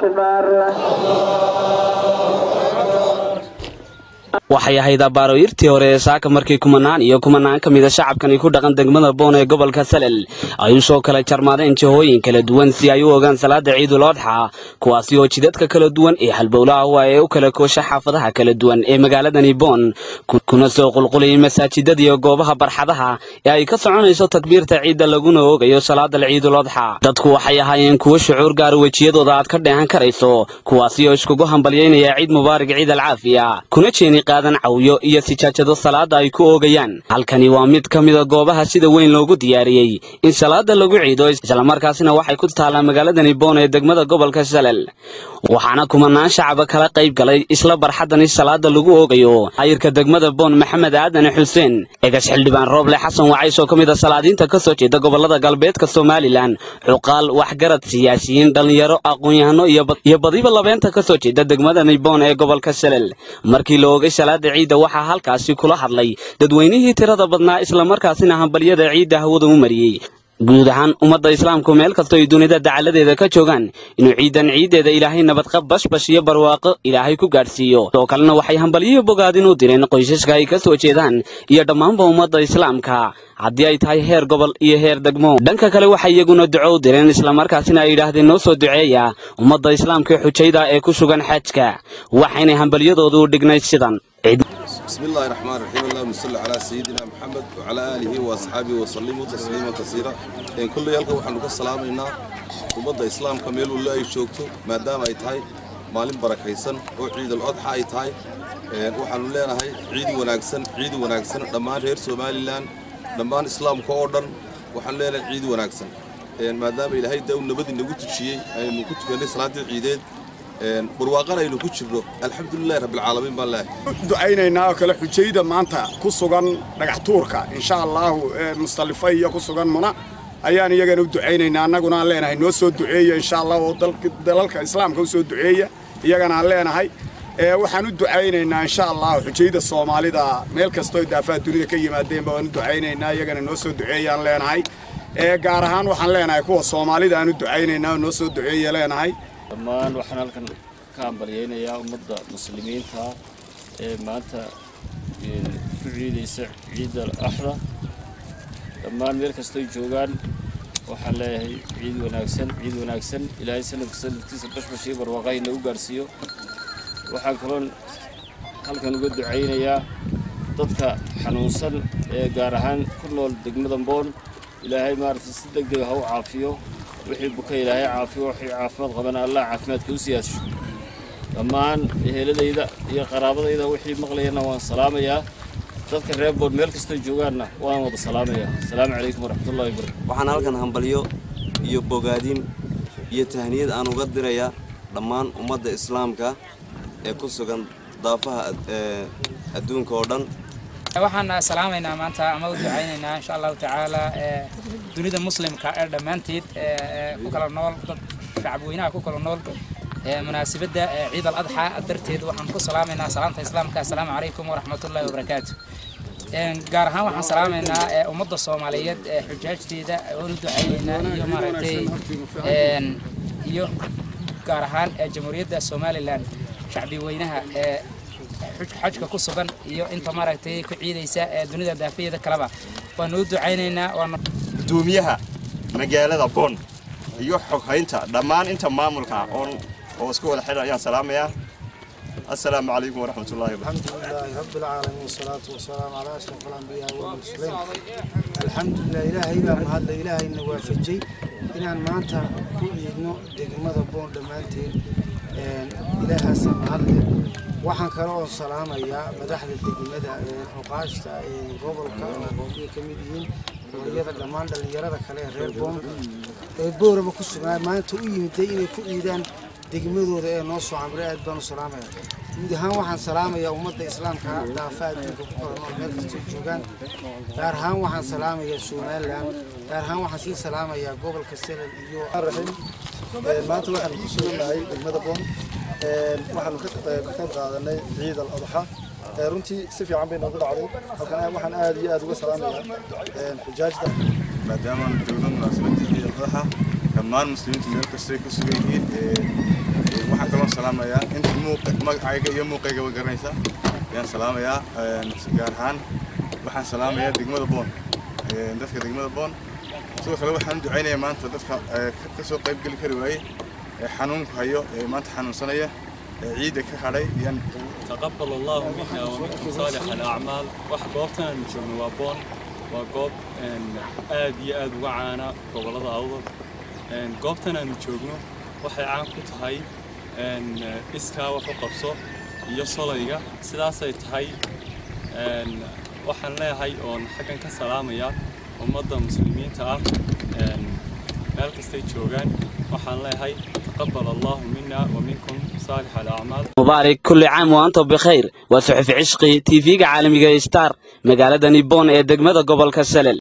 أكبر waxay ahayd abbaaroyirtii hore ee saaka markii kumanaan iyo kumanaan ka mida shacabkani ku dhaqan degmada boon ee gobolka salel ay u soo kala jarmaadeen jihooyin kala duwan si ay u ogaan salaada ciidul odxa kuwaasi oo jidadka kala duwan ee halbowlaha waa ee u kala koosha xaafadaha kala duwan ee magaaladani boon kuna soo qulqulayay masaajidada iyo goobaha barxadaha ee ay ka soconayso takbiirta ciidda laguna oogayo salaada ciidul odxa dadku waxay ahaayeen kuwo shucuur gaara wejiyadooda aad ka dheehan karayso kuwaasi oo iskugu hambalyaynaya ciid mubaarak ciid alcaafiya kuna jeeni qaadan cawyo iyo sijaajado salaada ay ku oogayaan halkani waa mid ka mida goobaha sida weyn loogu diyaariyey in salaada lagu ciido islamarkaasina waxay ku taallaa magaaladani boon ee degmada gobolka salel waxaana kumanaan shacaba kala qayb galay isla barxadani salaada lagu oogayo ayirka degmada boon maxamed aadan xuseen egas xildhibaan rooble xasan wacays oo ka mid a salaadiinta ka soo jeeda gobolada galbeedka somalilan cuqaal waxgarad siyaasiyiin dhallinyaro aqoon-yahano iyo badiba labeenta ka soo jeeda degmadani boon ee gobolka salel markii la oogay salaada ciidda waxaa halkaasi kula hadlay dadweynihii tirada badnaa islamarkaasina hambalyada ciidda hawada u mariyey guud ahaan ummadda islaamku meel kastoo ay dunida dacaladeeda ka joogaan inuu ciidan ciiddeeda ilaahay nabadqab bashbash iyo barwaaqo ilaahay ku gaadhsiiyo sidoo kalena waxay hambalyihi bogaadin u direen qoysaska ay ka soo jeedaan iyo dhammaanba ummadda islaamka haddii ay tahay heer gobol iyo heer degmo dhanka kale waxay iyaguna duco u direen islamarkaasina ay yidhaahdeen noo soo duceeya ummadda islaamka xujayda ee ku sugan xajka waxaynay hambalyadoodu u dhignayd sidan بسم الله الرحمن الرحيم اللهم صل على سيدنا محمد وعلى آله وأصحابه وسلموا تسليما كثيرا إن كل يلقى وحنا كسلامنا ومضى إسلام كميل ولا يشوكتو ما دام أي تاي مالين بركيسن وعيد الأضحى أي تاي وحنا لنا هاي عيد وناقسن عيد وناقسن لما غير سومالي لان لما إسلام كوردن وحنا لنا عيد وناقسن ما دام إلى هاي داون نبدي نقول شيء أي نقول كنا صلاة العيدين barwaaqan aynu ku jirno alxamdulilahi rabbilcaalamiin baan leehay ducaynaynaa oo kale xujayda maanta ku sugan dhagax tuurka insha allahu mustalifo iyo ku sugan muna ayaan iyagana u ducaynaynaa annaguna aan leenahay noo soo duceeya insha allah oo dalalka islaamka u soo duceeya iyagana aan leenahay waxaan u ducaynaynaa insha allahu xujayda soomaalida meel kastoo daafaha dunida ka yimaadeenba waan u ducaynaynaa iyagana noo soo duceeyaan leenahay gaar ahaan waxaan leenahay kuwa soomaalida aan u ducaynaynaa oo noo soo duceeya leenahay dhammaan waxaan halkan ka hambalyaynayaa ummadda muslimiinta ee maanta ku ciidaysa ciidda axda dhammaan meel kastoy joogaan waxaan leeyahay ciid wanaagsan ciid wanaagsan ilaahay sanadka sanadkiisa bashbashii barwaaqaha inagu gaadhsiiyo waxaan kaloon halkan uga ducaynayaa dadka xanuunsan ee gaar ahaan ku nool degmada boon ilaahay maaragtay si deg dega ha u caafiyo wixii buka ilaahay caafiyo wixii caafimaad qabana allah caafimaadka u siyaasho dhammaan eheladayda iyo qaraabadayda wixii maqlayana waan salaamayaa dadka reer bood meel kastoo joogaanna waan wada salaamayaa asalaamu calaykum waraxmatullahi wabarakatu waxaan halkan hambalyo iyo bogaadin iyo tahniyad aan uga dirayaa dhammaan ummadda islaamka ee ku sugan daafaha adduunka oo dhan waxaan salaamaynaa maanta ama u ducaynaynaa insha allahu tacaala dunida muslimka ee dhammaanteed ku kala nool dad shacabweynaha ku kala nool munaasabadda ciid al adxa darteed waxaan ku salaamaynaa salaamta islaamka assalaamu calaykum waraxmatullahi wabarakaatu gaar ahaan waxaan salaamaynaa ummadda soomaaliyeed xujaajteeda oon u ducaynaynaa iyo maaragtay iyo gaar ahaan jamhuuriyadda somalilan shacbi weynaha xajka ku sugan iyo inta maaragtay ku ciidaysa ee dunida daafayeeda kaleba waanu u ducaynaynaa gudoomiyaha magaalada boon iyo xoghaynta dhammaan inta maamulka oon oo isku wada xidhan ayaan salaamayaa السلام عليكم ورحمة الله وبركاته الحمد لله رب العالمين والصلاة والسلام على أشرف الأنبياء والمرسلين الحمد لله إلهي بقى مهد إلهي إنه وافجي إن أنا ما أنت كل إنه دقمة بون دمانتين إلهي سمهد waxaan kale oo salaamayaa madaxda degmada xuqaashta gobolka oo ka mid yihiin hooyada dhammaan dhallinyarada kale ee reer boon ee booraba ku sugnaa maanta u yimiday inay ku ciidaan degmadooda ee noo soo camray aad baan u salaamayaa guud ahaan waxaan salaamayaa ummadda islaamka daafa adduunka ku kala nool meel kastoo joogaan gaar ahaan waxaan salaamayaa somalilan gaar ahaan waxaan sii salaamayaa gobolka selal iyo maanta waxaan ku sugannahay degmada boon waxaanu ka qayb qaadanay ciid al adxa runtii si fiican bay noogu dhacday halkan waxaan aad iyo aad uga salaamayaa xujaajda maadaama joogno munaasabadii ciid al adxa dhammaan muslimiinta meel kastay ku sugan yihiin waxaan kaloo salaamayaa inta magacayga iyo muuqayga garanaysa ayaan salaamayaa gaar ahaan waxaan salaamayaa degmada boon dadka degmada boon sidoo kale waxaan ducaynayaa maanta dadka ka soo qayb geli kari waayey ee xanuunku hayo ee maanta xanuunsanaya ee ciidda ka hadhay ayaan تقبل الله منا ومنكم صالح الأعمال wax goobtan aanu joogno waa boon waa goob aad iyo aad uga caana gobollada awdal goobtan aanu joogno waxay caan ku tahay iskaa wax u qabso iyo solayga sidaasay tahay waxaan leeyahay oon xaggan ka salaamaya ummadda muslimiinta ah meel kastay joogaan waxaan leeyahay taqabal allahu mina wa minkum saalix alacmaal mubaarak kulli caam wa antum bikhayr waa suxufi cishqi tv-ga caalamiga star magaalada nibon ee degmada gobolka salel